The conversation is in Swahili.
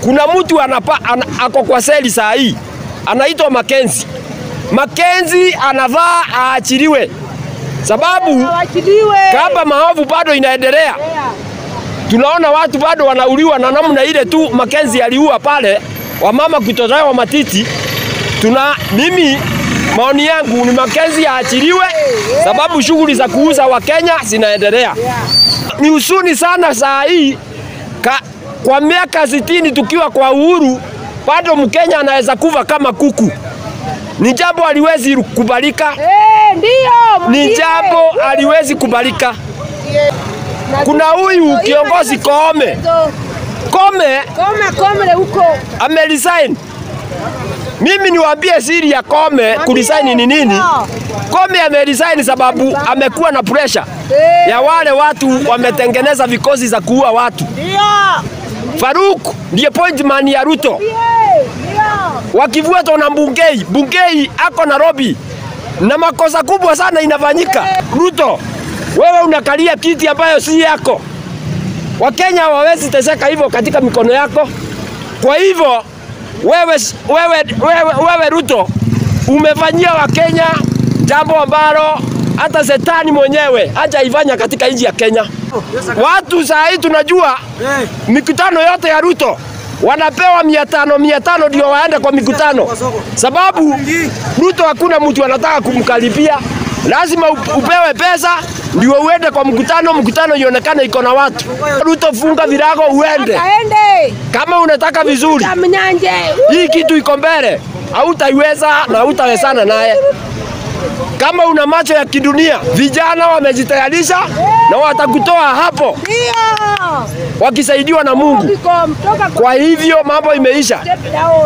Kuna mtu anapa, an, ako kwa seli saa hii anaitwa Makenzi. Makenzi anavaa aachiliwe, sababu Awachiliwe. kama maovu bado inaendelea. Tunaona watu bado wanauliwa na namna ile tu Makenzi aliua pale, wamama kutolewa matiti. Tuna mimi maoni yangu ni Makenzi aachiliwe, sababu shughuli za kuuza Wakenya zinaendelea. Ni husuni sana saa hii ka, kwa miaka sitini tukiwa kwa uhuru bado Mkenya anaweza kufa kama kuku. Ni jambo haliwezi kubalika, Eh, ndio. ni mwambie. jambo haliwezi kubalika. Kuna huyu kiongozi Koome, Koome Koma komle huko. ameresign. Mimi niwaambie siri ya Koome kuresign ni nini? Koome ameresign sababu amekuwa na pressure Eh, ya wale watu wametengeneza vikosi za kuua watu. Ndio. Faruk ndiye point man ya Ruto, Eh, Ndio. wakifuatwa na Bungei. Bungei ako Nairobi na makosa kubwa sana inafanyika. Ruto, wewe unakalia kiti ambayo si yako. Wakenya hawawezi teseka hivyo katika mikono yako. Kwa hivyo wewe, wewe, wewe, wewe Ruto umefanyia Wakenya jambo ambalo hata setani mwenyewe hajaifanya katika nchi ya Kenya. Watu saa hii tunajua mikutano yote ya Ruto wanapewa mia tano mia tano ndio waende kwa mikutano, sababu Ruto hakuna mtu anataka kumkaribia. Lazima up- upewe pesa ndio uende kwa mkutano, mkutano ionekane iko na watu. Ruto, funga virago uende Kaende. kama unataka vizuri. Kamnyanje. Hii kitu iko mbele, hautaiweza na hautawezana naye. Kama una macho ya kidunia, vijana wamejitayarisha na watakutoa hapo Ndio. wakisaidiwa na Mungu. Biko mtoka kwa Kwa hivyo mambo imeisha. step down.